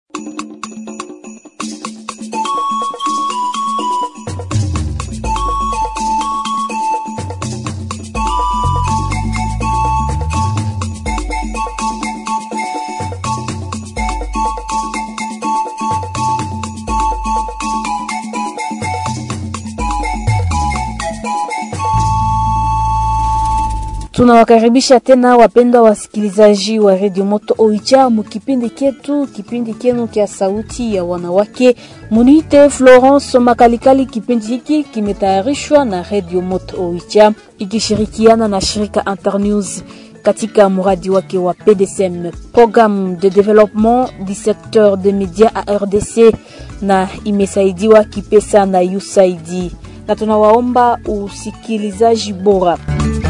Tunawakaribisha tena wapendwa wasikilizaji wa redio Moto Oicha mukipindi ketu, kipindi kenu kya sauti ya wanawake. Muniite Florence Makalikali. Kipindi hiki kimetayarishwa na redio Moto Oicha ikishirikiana na shirika Internews katika mradi wake wa PDSM, programme de développement du secteur des médias à RDC, na imesaidiwa kipesa na USAID, na tunawaomba usikilizaji bora.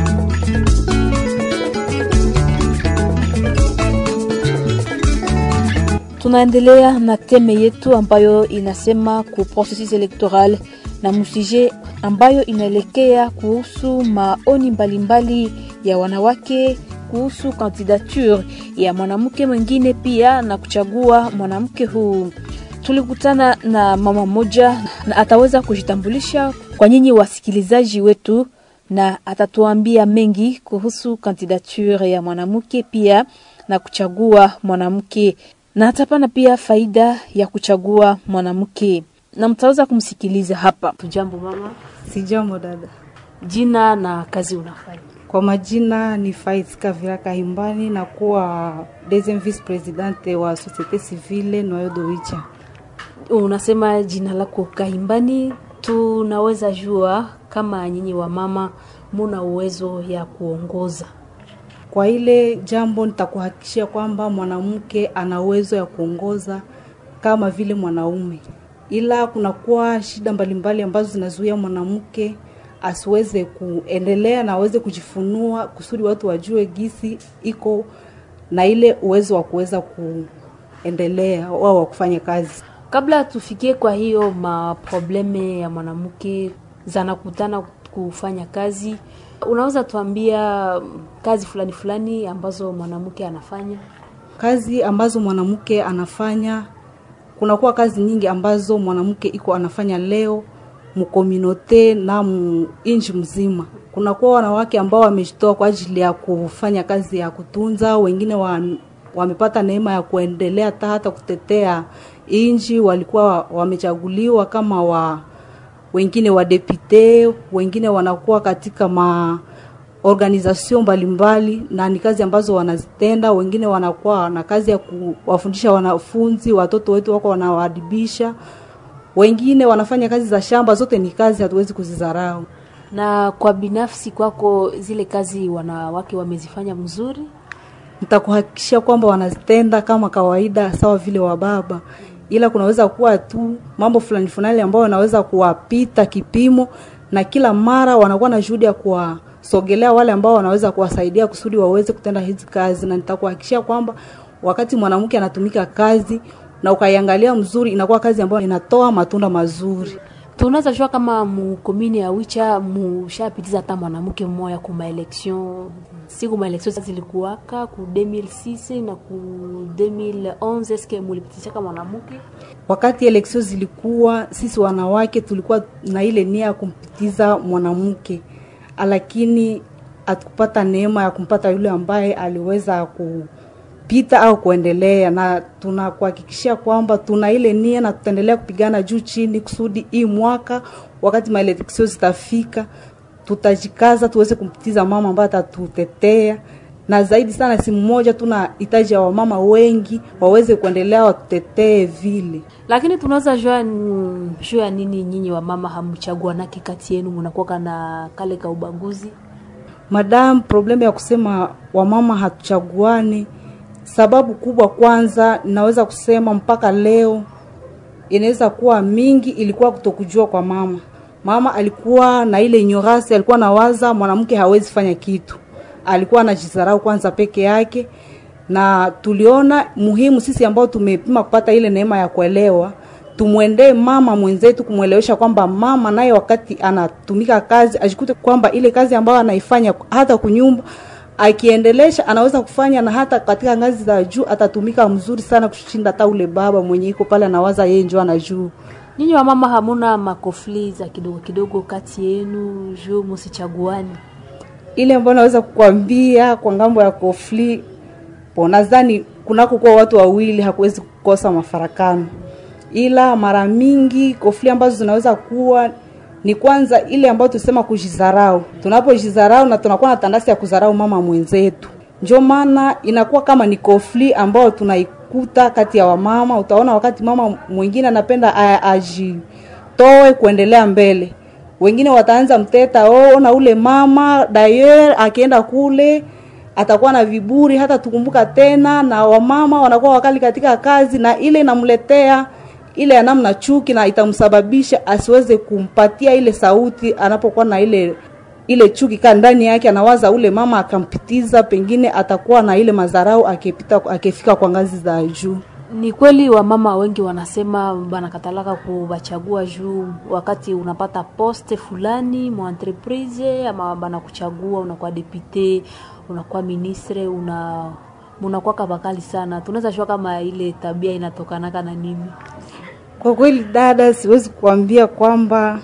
Tunaendelea na teme yetu ambayo inasema ku processus electoral na musije ambayo inaelekea kuhusu maoni mbalimbali ya wanawake kuhusu kandidature ya mwanamke mwingine pia na kuchagua mwanamke huu. Tulikutana na mama moja na ataweza kujitambulisha kwa nyinyi wasikilizaji wetu na atatuambia mengi kuhusu kandidature ya mwanamke pia na kuchagua mwanamke na atapana pia faida ya kuchagua mwanamke na mtaweza kumsikiliza hapa. Tujambo mama. Sijambo dada. Jina na kazi unafanya? Kwa majina ni Faiz Kavira Kahimbani na kuwa deuxième vice presidente wa société civile Noyo Doicha. Unasema jina lako Kahimbani, tunaweza jua kama nyinyi wa mama muna uwezo ya kuongoza kwa ile jambo nitakuhakikishia kwamba mwanamke ana uwezo ya kuongoza kama vile mwanaume, ila kunakuwa shida mbalimbali ambazo zinazuia mwanamke asiweze kuendelea na aweze kujifunua kusudi watu wajue gisi iko na ile uwezo wa kuweza kuendelea au wa kufanya kazi. Kabla tufikie kwa hiyo maprobleme ya mwanamke zanakutana kufanya kazi, unaweza tuambia kazi fulani fulani ambazo mwanamke anafanya? Kazi ambazo mwanamke anafanya, kunakuwa kazi nyingi ambazo mwanamke iko anafanya leo mkominote na inji mzima. Kunakuwa wanawake ambao wamejitoa kwa ajili ya kufanya kazi ya kutunza, wengine wa, wamepata neema ya kuendelea hata hata kutetea inji, walikuwa wamechaguliwa kama wa wengine wa depute, wengine wanakuwa katika ma organization mbalimbali, na ni kazi ambazo wanazitenda. Wengine wanakuwa na kazi ya kuwafundisha wanafunzi, watoto wetu wako wanawaadibisha, wengine wanafanya kazi za shamba. Zote ni kazi, hatuwezi kuzidharau. Na kwa binafsi kwako, zile kazi wanawake wamezifanya mzuri? Nitakuhakikishia kwamba wanazitenda kama kawaida, sawa vile wa baba ila kunaweza kuwa tu mambo fulani fulani ambayo wanaweza kuwapita kipimo, na kila mara wanakuwa na juhudi ya kuwasogelea wale ambao wanaweza kuwasaidia kusudi waweze kutenda hizi kazi, na nitakuhakikishia kwamba wakati mwanamke anatumika kazi na ukaiangalia mzuri, inakuwa kazi ambayo inatoa matunda mazuri. Tunaweza jua kama mukomini ya Wicha mushapitiza hata mwanamke mmoja ku maelection siku maelection zilikuwaka ku 2006 na ku 2011 eske mulipitisha kama mwanamke? Wakati election zilikuwa, sisi wanawake tulikuwa na ile nia ya kumpitiza mwanamke, lakini hatukupata neema ya kumpata yule ambaye aliweza kupita au kuendelea, na tunakuhakikishia kwamba tuna ile nia na tutaendelea kupigana juu chini kusudi hii mwaka wakati maeleksio zitafika tutajikaza tuweze kumpitiza mama ambaye atatutetea na zaidi sana, si mmoja, tuna hitaji ya wamama wengi waweze kuendelea watutetee vile. Lakini tunaweza jua jua ya nini nyinyi wamama hamchagua nake kati yenu mnakuwa na kale ka ubaguzi? Madam, problemu ya kusema wamama hatuchaguani, sababu kubwa kwanza, naweza kusema mpaka leo inaweza kuwa mingi, ilikuwa kutokujua kwa mama mama alikuwa na ile ignorance, alikuwa nawaza mwanamke hawezi fanya kitu, alikuwa anajidharau kwanza peke yake, na tuliona muhimu sisi ambao tumepima kupata ile neema ya kuelewa, tumwendee mama mwenzetu kumwelewesha kwamba mama naye wakati anatumika kazi ajikute kwamba ile kazi ambayo anaifanya hata kunyumba akiendelesha anaweza kufanya na hata katika ngazi za juu atatumika mzuri sana kushinda hata ule baba mwenye iko pale anawaza yeye njo ana juu Nyinyi wa mama hamuna makofli za kidogo kidogo kati yenu juu musichaguani? ile ambayo naweza kukwambia kwa ngambo ya kofli po nadhani kunako kuwa watu wawili hakuwezi kukosa mafarakano ila mara mingi kofli ambazo zinaweza kuwa ni kwanza ile ambayo tusema kujizarau tunapojizarau na tunakuwa na tandasi ya kuzarau mama mwenzetu ndio maana inakuwa kama ni kofli ambayo tunaikuta kati ya wamama utaona wakati mama mwingine anapenda a- ajitoe kuendelea mbele wengine wataanza mteta oh, na ule mama dayer akienda kule atakuwa na viburi hata tukumbuka tena na wamama wanakuwa wakali katika kazi na ile inamletea ile ya namna chuki na itamsababisha asiweze kumpatia ile sauti anapokuwa na ile ile chuki kaa ndani yake anawaza ule mama akampitiza pengine atakuwa na ile madharau akipita akifika kwa ngazi za juu Ni kweli wamama wengi wanasema banakatalaka kubachagua juu wakati unapata poste fulani mu entreprise ama banakuchagua unakuwa depute, unakuwa ministre, una munakuwa kabakali sana. Tunaweza shua kama ile tabia inatokanaka na nini? Kwa kweli dada, siwezi kuambia kwamba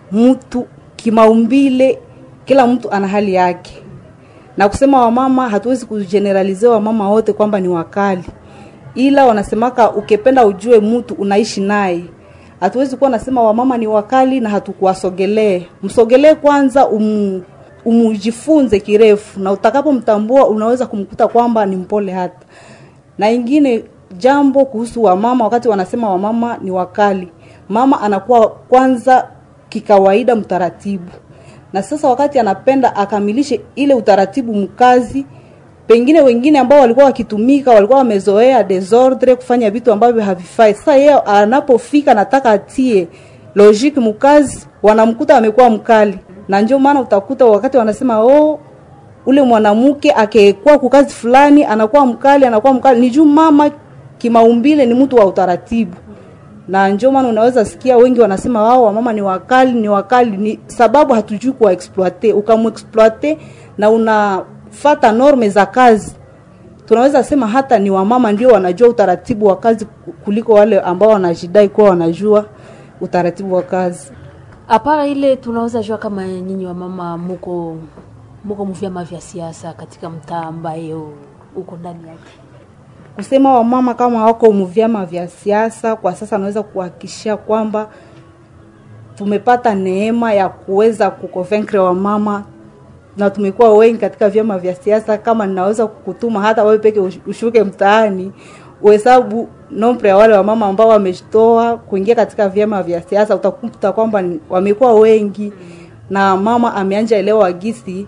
mtu kimaumbile, kila mtu ana hali yake, na kusema wamama, hatuwezi kugeneralizia wamama wote kwamba ni wakali, ila wanasemaka ukipenda ujue mtu unaishi naye. Hatuwezi kuwa nasema wamama ni wakali na hatukuwasogelee. Msogelee kwanza, umu, umujifunze kirefu, na utakapomtambua unaweza kumkuta kwamba ni mpole hata na ingine jambo kuhusu wamama, wakati wanasema wamama ni wakali, mama anakuwa kwanza kikawaida mtaratibu, na sasa wakati anapenda akamilishe ile utaratibu mkazi, pengine wengine ambao walikuwa wakitumika walikuwa wamezoea desordre kufanya vitu ambavyo havifai. Sasa yeye anapofika nataka atie logique mkazi, wanamkuta amekuwa mkali, na ndio maana utakuta wakati wanasema oh, ule mwanamke akekuwa kukazi fulani anakuwa mkali anakuwa mkali ni juu mama kimaumbile ni mtu wa utaratibu na ndio maana unaweza sikia wengi wanasema wao wamama ni wakali ni wakali ni sababu hatujui kuwa exploite ukamuexploite na unafata norme za kazi tunaweza sema hata ni wamama ndio wanajua utaratibu wa kazi kuliko wale ambao wanajidai kuwa wanajua utaratibu wa kazi Apara ile tunaweza jua kama nyinyi wa mama muko muko muvyama vya siasa katika mtaa ambayo uko ndani yake. kusema wamama kama wako muvyama vya siasa kwa sasa, naweza kuhakikishia kwamba tumepata neema ya kuweza kuconvaincre wamama na tumekuwa wengi katika vyama vya siasa. Kama ninaweza kukutuma hata wewe peke ushuke mtaani uhesabu nombre ya wale wamama ambao wamejitoa kuingia katika vyama vya siasa, utakuta kwamba ni- wamekuwa wengi, na mama ameanja elewa gisi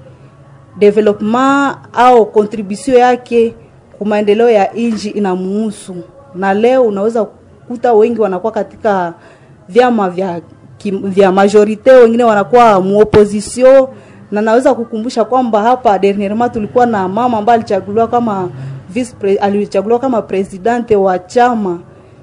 development au contribution yake kwa maendeleo ya nchi inamuhusu, na leo unaweza kukuta wengi wanakuwa katika vyama vya kim, vya majorite, wengine wanakuwa muopposition, na naweza kukumbusha kwamba hapa dernièrement tulikuwa na mama ambaye alichaguliwa kama vice pre, alichaguliwa kama presidente wa chama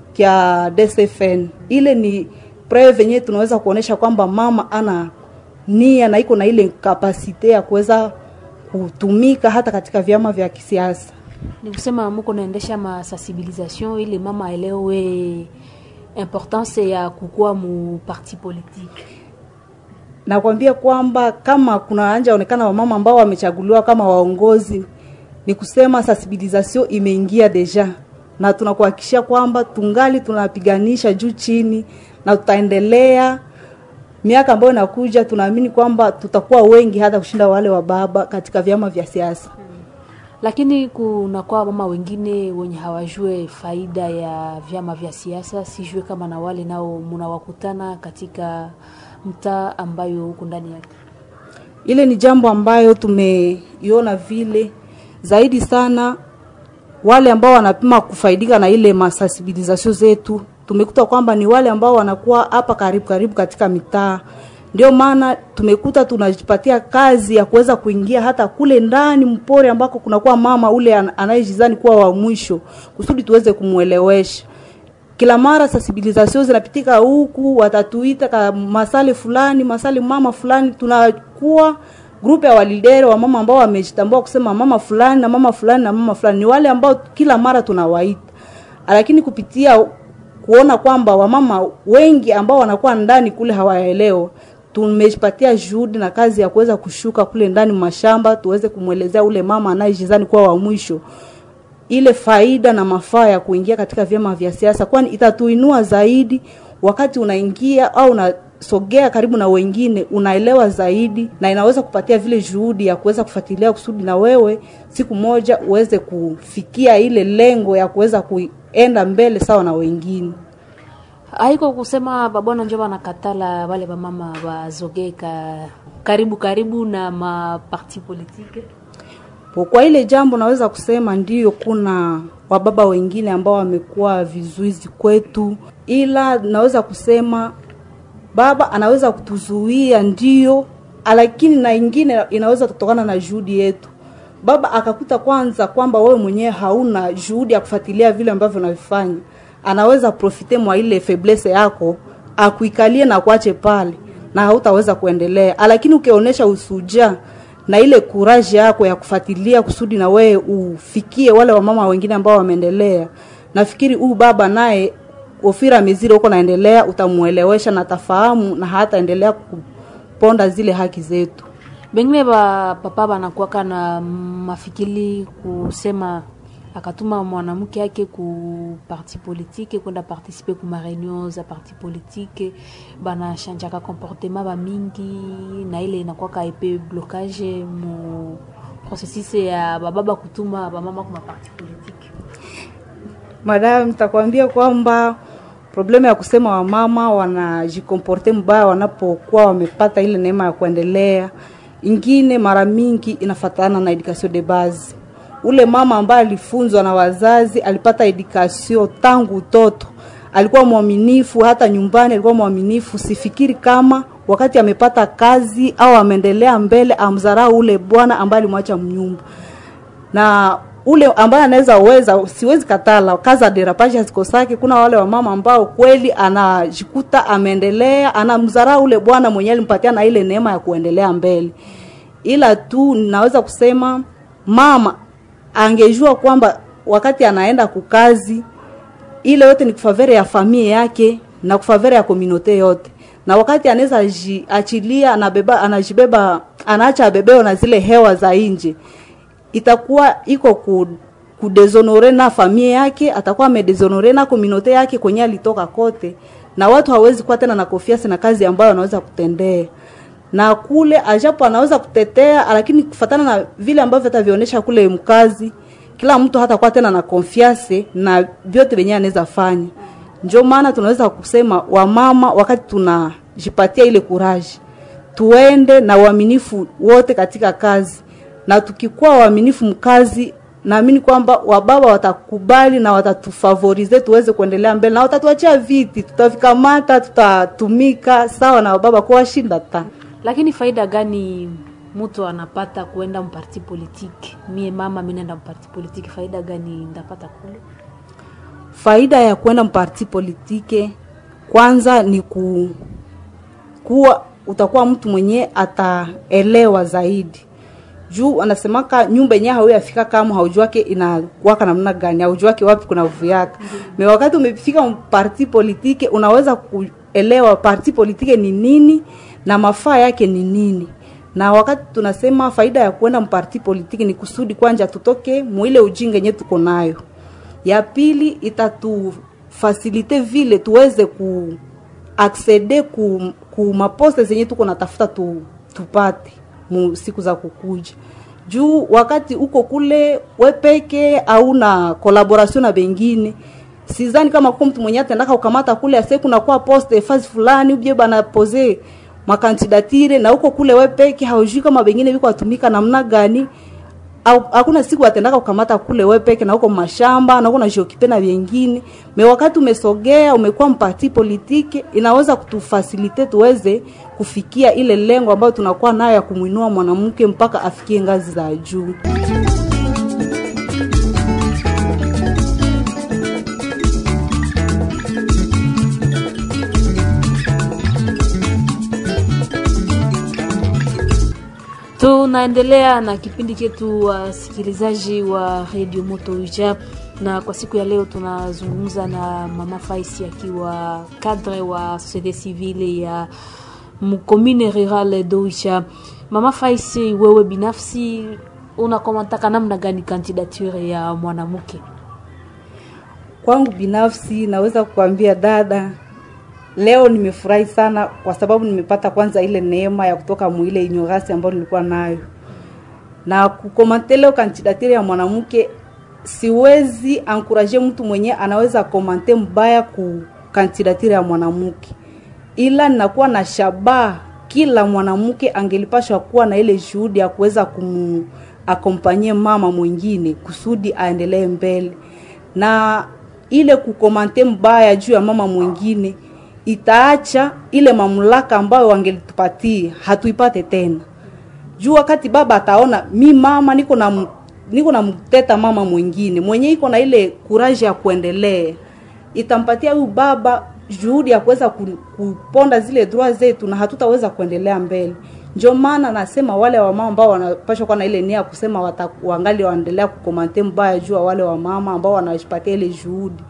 kya DCFN. Ile ni preuve yenyewe tunaweza kuonesha kwamba mama ana nia na iko na ile kapasite ya kuweza kutumika hata katika vyama vya kisiasa. Ni kusema muko naendesha masensibilisation ili mama aelewe importance ya kukua mu parti politique. Nakwambia kwamba kama kuna anja onekana wamama ambao wamechaguliwa kama waongozi, ni kusema sensibilisation imeingia deja, na tunakuhakikishia kwamba tungali tunapiganisha juu chini, na tutaendelea miaka ambayo inakuja. Tunaamini kwamba tutakuwa wengi hata kushinda wale wa baba katika vyama vya siasa. Lakini kunakuwa mama wengine wenye hawajue faida ya vyama vya siasa, sijue kama na wale nao munawakutana katika mtaa ambayo huko ndani yake. Ile ni jambo ambayo tumeiona vile zaidi sana, wale ambao wanapima kufaidika na ile masensibilisation zetu, tumekuta kwamba ni wale ambao wanakuwa hapa karibu karibu katika mitaa. Ndio maana tumekuta tunajipatia kazi ya kuweza kuingia hata kule ndani mpore ambako kunakuwa mama ule an- anayejizani kuwa wa mwisho, kusudi tuweze kumwelewesha kila mara sensibilisation zinapitika huku, watatuita ka masale fulani masale mama fulani, tunakuwa grupe ya walidere wa mama ambao wamejitambua kusema mama fulani na mama fulani na mama fulani ni wale ambao kila mara tunawaita, lakini kupitia kuona kwamba wamama wengi ambao wanakuwa ndani kule hawaelewa, tumejipatia juhudi na kazi ya kuweza kushuka kule ndani mashamba, tuweze kumwelezea ule mama anayejizani kuwa wa mwisho ile faida na mafaa ya kuingia katika vyama vya siasa, kwani itatuinua zaidi wakati unaingia au unasogea karibu na wengine, unaelewa zaidi na inaweza kupatia vile juhudi ya kuweza kufuatilia kusudi na wewe siku moja uweze kufikia ile lengo ya kuweza kuenda mbele sawa na wengine. haiko kusema babwana njo banakatala wale bamama bazogeka karibu karibu na maparti politike Kwa ile jambo naweza kusema ndiyo, kuna wababa wengine ambao wamekuwa vizuizi kwetu, ila naweza kusema baba anaweza kutuzuia ndiyo, lakini na ingine inaweza kutokana na juhudi yetu. Baba akakuta kwanza kwamba wewe mwenyewe hauna juhudi ya kufuatilia vile ambavyo unavifanya, anaweza profite mwa ile faiblesse yako akuikalie na kuache pale, na hautaweza kuendelea. Lakini ukionyesha usuja na ile kuraji yako ya kufuatilia kusudi na wewe ufikie wale wamama wengine ambao wameendelea, nafikiri huyu baba naye ofira miziro huko naendelea, utamuelewesha na tafahamu na hataendelea kuponda zile haki zetu. bengine ba papa banakuwaka na mafikiri kusema akatuma mwanamke yake ku parti politique kwenda participe ku mareunion za parti politique banashanjaka comportement ba mingi na ile inakuwaka epe blocage mu processus ya bababa kutuma bamama ku maparti politique Madam, nitakwambia kwamba problemu ya kusema wamama wanajikomporte mbaya wanapokuwa wamepata ile neema ya kuendelea, ingine mara mingi inafatana na education de base. Ule mama ambaye alifunzwa na wazazi, alipata education tangu utoto, alikuwa mwaminifu, hata nyumbani alikuwa mwaminifu. Sifikiri kama wakati amepata kazi au ameendelea mbele, amdharau ule bwana ambaye alimwacha mnyumba na ule ambaye anaweza uweza, siwezi katala kaza derapage hazikosake. Kuna wale wamama ambao kweli anajikuta ameendelea, anamdharau ule bwana mwenyewe alimpatia na ile neema ya kuendelea mbele, ila tu naweza kusema mama angejua kwamba wakati anaenda kukazi ile yote ni kufavere ya familia yake na kufavere ya komunote yote, na wakati anaweza ji- achilia anabeba, anajibeba anaacha abebeo na zile hewa za nje itakuwa iko ku kudezonore na familia yake, atakuwa amedezonore na komunote yake kwenye alitoka kote, na watu hawezi kuwa tena na confiance na kazi ambayo anaweza kutendea na kule ajapo anaweza kutetea, lakini kufatana na vile ambavyo atavionyesha kule mkazi, kila mtu hatakuwa tena na confiance na vyote venyewe anaweza fanya. Ndio maana tunaweza kusema wamama, wakati tunajipatia ile kuraji, tuende na uaminifu wote katika kazi, na tukikuwa waaminifu mkazi, naamini kwamba wababa watakubali na watatufavorize tuweze kuendelea mbele, na watatuachia viti, tutavikamata, tutatumika sawa na wababa kwa washinda ta lakini faida gani mtu anapata kuenda mparti politique mie mama mi naenda mparti politique faida gani ndapata kule faida ya kwenda mparti politike kwanza ni ku, kuwa utakuwa mtu mwenye ataelewa zaidi juu anasemaka nyumba yenyewe hauyafika kama haujuake inakuwaka namna gani haujuake wapi kuna vuyaka me wakati umefika parti politike unaweza kuelewa parti politike ni nini na mafaa yake ni nini na wakati tunasema faida ya kuenda mparti politiki ni kusudi kwanja tutoke mwile ujinga yenye tuko nayo ya pili itatufasilite vile tuweze ku aksede ku, ku maposte zenye tuko natafuta tu, tupate mu siku za kukuja juu wakati uko kule wepeke au na collaboration na bengine sizani kama kuko mtu mwenye atendaka ukamata kule ase kunakuwa poste fasi fulani ubie bana pose makandidatire na uko kule wepeke haujui kama bengine biko atumika namna gani au hakuna siku atendaka kukamata kule wewe peke na uko mashamba na uko na jokipe na vingine me wakati umesogea umekuwa mpati politiki inaweza kutufasilite tuweze kufikia ile lengo ambayo tunakuwa nayo ya kumwinua mwanamke mpaka afikie ngazi za juu Tunaendelea na kipindi chetu wasikilizaji wa Radio Moto Uja, na kwa siku ya leo tunazungumza na Mama Faisi akiwa cadre wa societe civile ya mkomine rural Doicha. Mama Faisi, wewe binafsi unakomentaka namna gani kandidature ya mwanamke? Kwangu binafsi naweza kukwambia dada, leo nimefurahi sana kwa sababu nimepata kwanza ile neema ya kutoka muile ignorance ambayo nilikuwa nayo, na kukomante leo kandidature ya mwanamke. Siwezi ankuraje mtu mwenye anaweza komante mbaya ku kandidature ya mwanamke, ila ninakuwa na shabaha kila mwanamke angelipashwa kuwa na ile juhudi ya kuweza kumuakompanyie mama mwingine kusudi aendelee mbele, na ile kukomante mbaya juu ya mama mwingine itaacha ile mamlaka ambayo wangelitupatia hatuipate tena. Juu wakati baba ataona mi mama niko na niko na mteta mama mwingine mwenye iko na ile kuraji ya kuendelea, itampatia huyu baba juhudi ya kuweza kuponda zile droit zetu na hatutaweza kuendelea mbele. Ndio maana nasema wale wamama ambao wanapashwa kuwa na ile nia kusema wangali waendelea kukomante mbaya juu wale wamama ambao wanajipatia ile juhudi,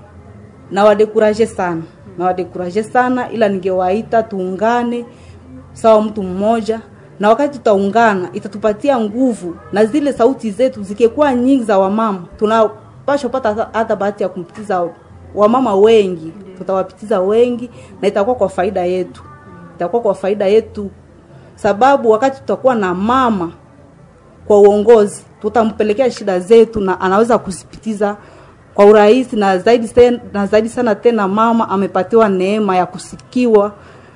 na wadekuraje sana, na wadekuraje sana, ila ningewaita tuungane sawa mtu mmoja, na wakati tutaungana itatupatia nguvu, na zile sauti zetu zikikuwa nyingi za wamama, tunapashwa pata hata bahati ya kumpitiza wamama wengi tutawapitiza wengi na itakuwa kwa faida yetu, itakuwa kwa faida yetu, sababu wakati tutakuwa na mama kwa uongozi, tutampelekea shida zetu na anaweza kuzipitiza kwa urahisi na zaidi sen, na zaidi sana tena, mama amepatiwa neema ya kusikiwa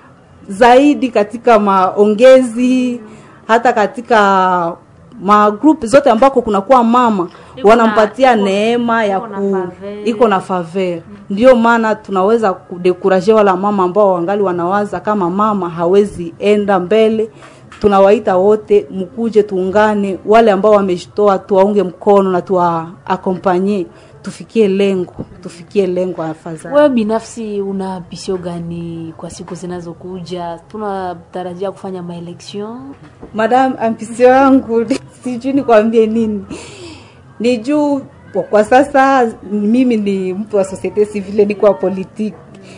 zaidi katika maongezi, hata katika magrupu zote ambako kunakuwa mama wanampatia neema ya ku iko na faveur. Ndio maana tunaweza kudekuraje wala mama ambao wangali wanawaza kama mama hawezi enda mbele. Tunawaita wote mkuje, tuungane, wale ambao wamejitoa tuwaunge mkono na tuwaakompanye, tufikie lengo, tufikie lengo. Afadhali wewe binafsi una pisio gani kwa siku zinazokuja? Tunatarajia kufanya maelection. Madam, ampisio yangu sijui nikwambie nini ni juu kwa sasa mimi ni mtu wa societe civile, niko wa politiki,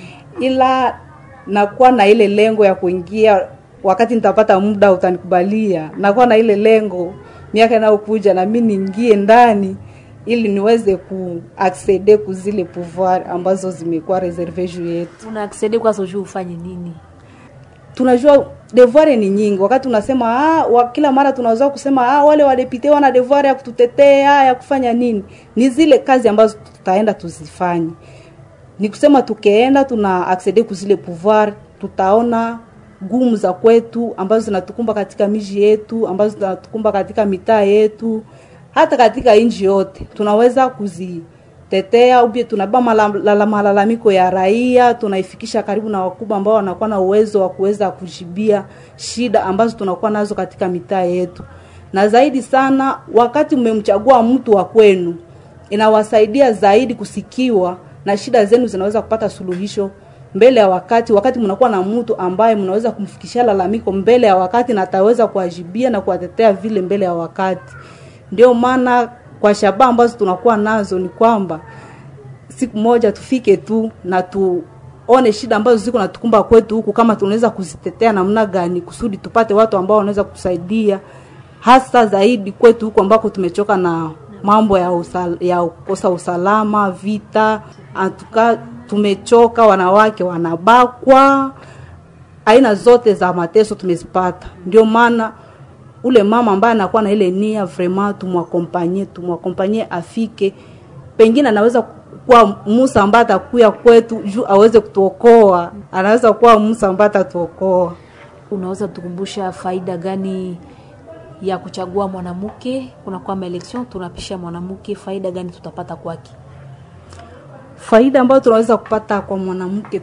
ila nakuwa na ile lengo ya kuingia wakati nitapata muda, utanikubalia. Nakuwa na ile lengo miaka inayokuja na mimi niingie ndani ili niweze kuaccede kuzile pouvoir ambazo zimekuwa reserve juu yetu. Una accede kwa soju ufanye nini? Tunajua devoir ni nyingi. Wakati unasema ah, wa, kila mara tunaweza kusema ah, wale wadepite wana devoir ya kututetea ya kufanya nini, ni zile kazi ambazo tutaenda tuzifanye. Ni kusema tukienda tuna accede kuzile pouvoir, tutaona gumu za kwetu ambazo zinatukumba katika miji yetu, ambazo zinatukumba katika mitaa yetu, hata katika nchi yote tunaweza kuzi tetea ubie tunabeba malalamiko ya raia, tunaifikisha karibu na wakubwa ambao wanakuwa na uwezo wa kuweza kujibia shida ambazo tunakuwa nazo katika mitaa yetu. Na zaidi sana, wakati mmemchagua mtu wa kwenu, inawasaidia zaidi kusikiwa na shida zenu zinaweza kupata suluhisho mbele ya wakati. Wakati mnakuwa na mtu ambaye mnaweza kumfikishia lalamiko mbele ya wakati na ataweza kuwajibia na kuwatetea vile mbele ya wakati, ndio maana kwa shabaha ambazo tunakuwa nazo ni kwamba siku moja tufike tu na tuone shida ambazo ziko natukumba kwetu huku, kama tunaweza kuzitetea namna gani kusudi tupate watu ambao wanaweza kutusaidia, hasa zaidi kwetu huku ambako tumechoka na mambo ya usal, ya kukosa usalama, vita. Atuka tumechoka, wanawake wanabakwa, aina zote za mateso tumezipata. Ndio maana ule mama ambaye anakuwa na ile nia vraiment, tumwakompanye tumwakompanye afike, pengine anaweza kuwa Musa ambaye atakuya kwetu juu aweze kutuokoa, anaweza kuwa Musa ambaye atatuokoa. Unaweza tukumbusha faida gani ya kuchagua mwanamke? Kunakuwa maelection, tunapisha mwanamke, faida gani tutapata kwake? Faida ambayo tunaweza kupata kwa mwanamke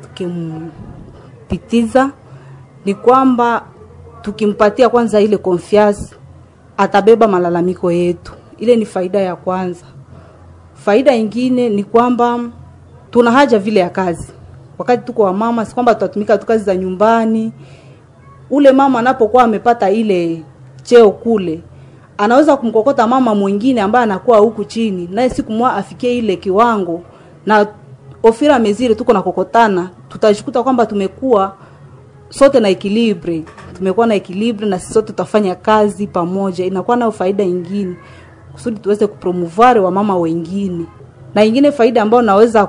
tukimpitiza ni kwamba tukimpatia kwanza ile confiance, atabeba malalamiko yetu. Ile ni faida ya kwanza. Faida ingine ni kwamba tuna haja vile ya kazi. Wakati tuko wa mama, si kwamba tutatumika tu kazi za nyumbani. Ule mama anapokuwa amepata ile cheo kule anaweza kumkokota mama mwingine ambaye anakuwa huku chini naye siku moja afikie ile kiwango na ofira mezire tuko na kokotana tutajikuta kwamba tumekuwa sote na ekilibre tumekuwa na ekilibre na sisi sote tutafanya kazi pamoja inakuwa nayo faida ingine kusudi tuweze kupromuvare wa mama wengine na ingine faida ambayo naweza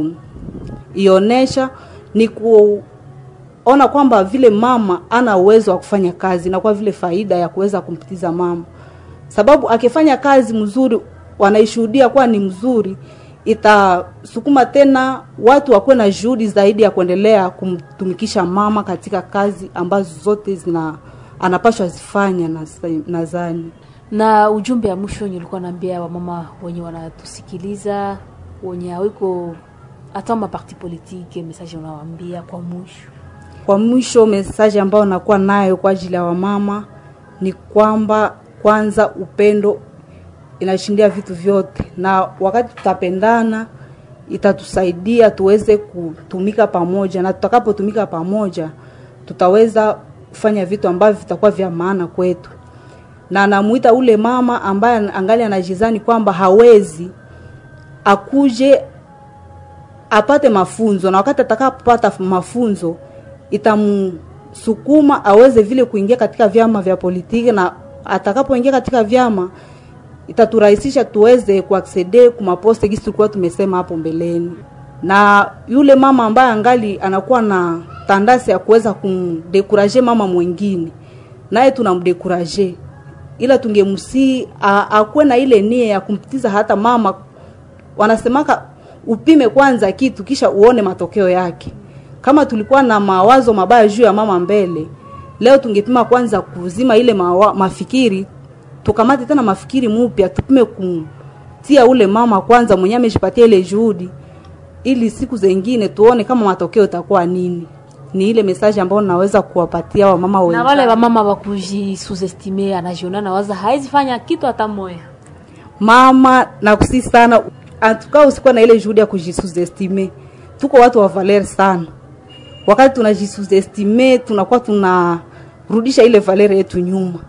kuionesha ni kuona kwamba vile mama ana uwezo wa kufanya kazi inakuwa vile faida ya kuweza kumpitiza mama sababu akifanya kazi mzuri wanaishuhudia kuwa ni mzuri itasukuma tena watu wakuwe na juhudi zaidi ya kuendelea kumtumikisha mama katika kazi ambazo zote zina anapashwa zifanya nadhani na ujumbe ya mwisho wenye ulikuwa naambia wamama wenye wanatusikiliza wenye awiko hata maparti politike message unawaambia kwa mwisho kwa mwisho message ambayo nakuwa nayo kwa ajili ya wamama ni kwamba kwanza upendo inashindia vitu vyote na wakati tutapendana itatusaidia tuweze kutumika pamoja na tutakapotumika pamoja tutaweza kufanya vitu ambavyo vitakuwa vya maana kwetu na namuita ule mama ambaye angali anajizani kwamba hawezi akuje apate mafunzo na wakati atakapopata mafunzo itamsukuma aweze vile kuingia katika vyama vya politiki na atakapoingia katika vyama itaturahisisha tuweze kuaksede kumaposte gisi tulikuwa tumesema hapo mbeleni na yule mama ambaye angali anakuwa na tandasi ya kuweza kumdekuraje mama mwingine naye tunamdekuraje ila tungemsii akuwe na ile nia ya kumpitiza hata mama wanasemaka upime kwanza kitu kisha uone matokeo yake kama tulikuwa na mawazo mabaya juu ya mama mbele leo tungepima kwanza kuzima ile mawa, mafikiri tukamate tena mafikiri mupya tupime kumtia ule mama kwanza mwenye ameshipatia ile juhudi ili siku zengine tuone kama matokeo itakuwa nini ni ile message ambayo naweza kuwapatia wamama na wale wamama wakujisuzestime anajiona na waza haizi fanya kitu hata moya mama nakusi sana atukaa usikuwa na ile juhudi ya kujisuzestime tuko watu wa valer sana wakati tunajisuzestime tunakuwa tunarudisha ile valer yetu nyuma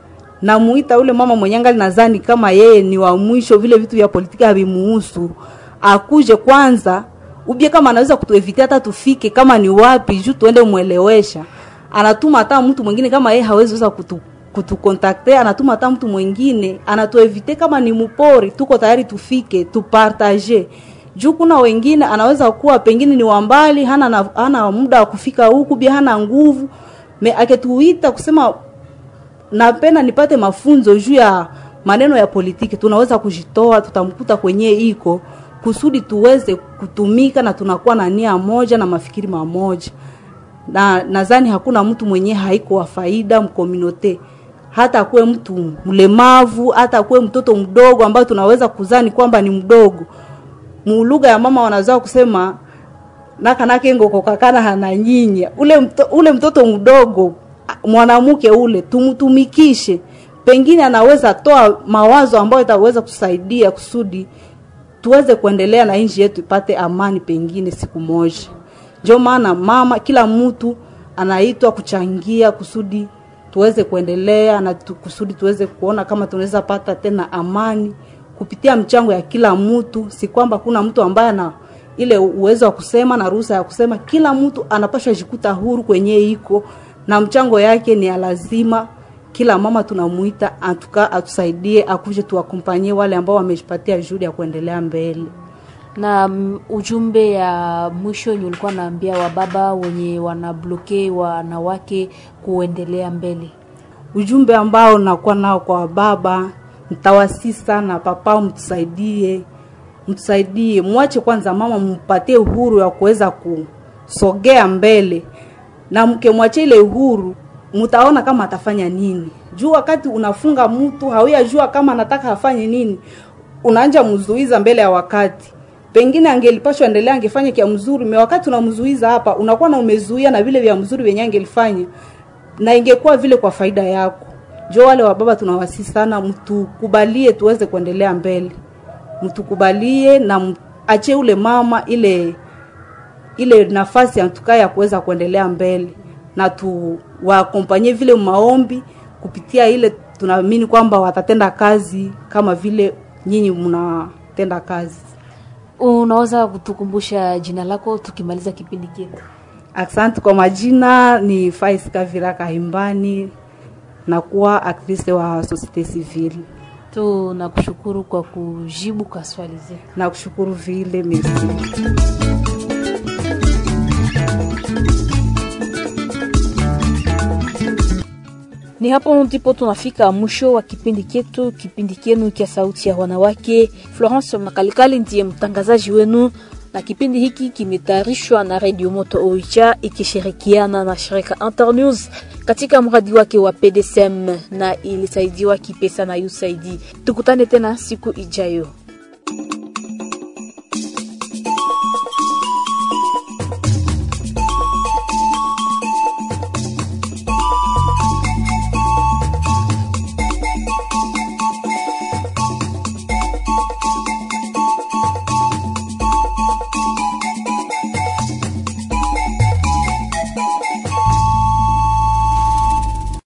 namuita ule mama mwenye angali nadhani kama yeye ni wa mwisho vile vitu vya politiki havimuhusu akuje kwanza ubie kama anaweza kutuevitia hata tufike kama ni wapi juu tuende mwelewesha anatuma hata mtu mwingine kama yeye hawezi weza kutu kutukontakte anatuma hata mtu mwingine anatuevite kama ni mpori tuko tayari tufike tupartage juu kuna wengine anaweza kuwa pengine ni wambali hana, na, hana muda wa kufika huku bia hana nguvu me aketuita kusema napenda nipate mafunzo juu ya maneno ya politiki tunaweza kujitoa tutamkuta kwenye iko kusudi tuweze kutumika na tunakuwa na nia moja na mafikiri mamoja na nadhani hakuna mtu mwenye haiko wa faida mkominote hata akuwe mtu mlemavu hata akuwe mtoto mdogo ambayo tunaweza kuzani kwamba ni mdogo mulugha ya mama wanaweza kusema nakanake ngokokakana hananyinya ule, mto, ule mtoto mdogo mwanamke ule tumtumikishe pengine anaweza toa mawazo ambayo itaweza kusaidia kusudi tuweze kuendelea na nchi yetu ipate amani pengine siku moja ndio maana mama kila mtu anaitwa kuchangia kusudi tuweze kuendelea na tu, kusudi tuweze kuona kama tunaweza pata tena amani kupitia mchango ya kila mtu si kwamba kuna mtu ambaye ana ile uwezo wa kusema na ruhusa ya kusema kila mtu anapashwa jikuta huru kwenye iko na mchango yake ni ya lazima kila mama tunamuita atuka atusaidie akuje tuwakompanyie wale ambao wamejipatia juhudi ya kuendelea mbele na mm, ujumbe ya mwisho yenye ulikuwa naambia wababa wenye wanabloke wanawake kuendelea mbele ujumbe ambao nakuwa nao kwa baba mtawasi sana papa mtusaidie mtusaidie mwache kwanza mama mpatie uhuru ya kuweza kusogea mbele na mkemwachia ile uhuru mtaona kama atafanya nini juu wakati unafunga mtu hawiyajua kama anataka afanye nini unaanja mzuiza mbele ya wakati pengine angelipashwa endelea angefanya kia mzuri me wakati unamzuiza hapa unakuwa na umezuia na vile vya mzuri venye angelifanya na ingekuwa vile kwa faida yako jo wale wa baba tunawasi sana mtukubalie tuweze kuendelea mbele mtukubalie na achie ule mama ile ile nafasi antukaa ya kuweza kuendelea mbele na tuwakompanyie vile maombi kupitia ile tunaamini kwamba watatenda kazi kama vile nyinyi mnatenda kazi. Unaweza kutukumbusha jina lako tukimaliza kipindi chetu? Asante kwa majina, ni Fais Kavira Kahimbani, nakuwa aktrisi wa societe civile. Tunakushukuru kwa kujibu kwa swali zetu. Nakushukuru vile, merci. Ni hapo ndipo tunafika mwisho wa kipindi chetu, kipindi chenu cha Sauti ya Wanawake. Florence Makalikali ndiye mtangazaji wenu, na kipindi hiki kimetayarishwa na Radio Moto Oicha ikishirikiana na shirika Internews katika mradi wake wa PDSM na ilisaidiwa kipesa na USAID. Tukutane tena siku ijayo.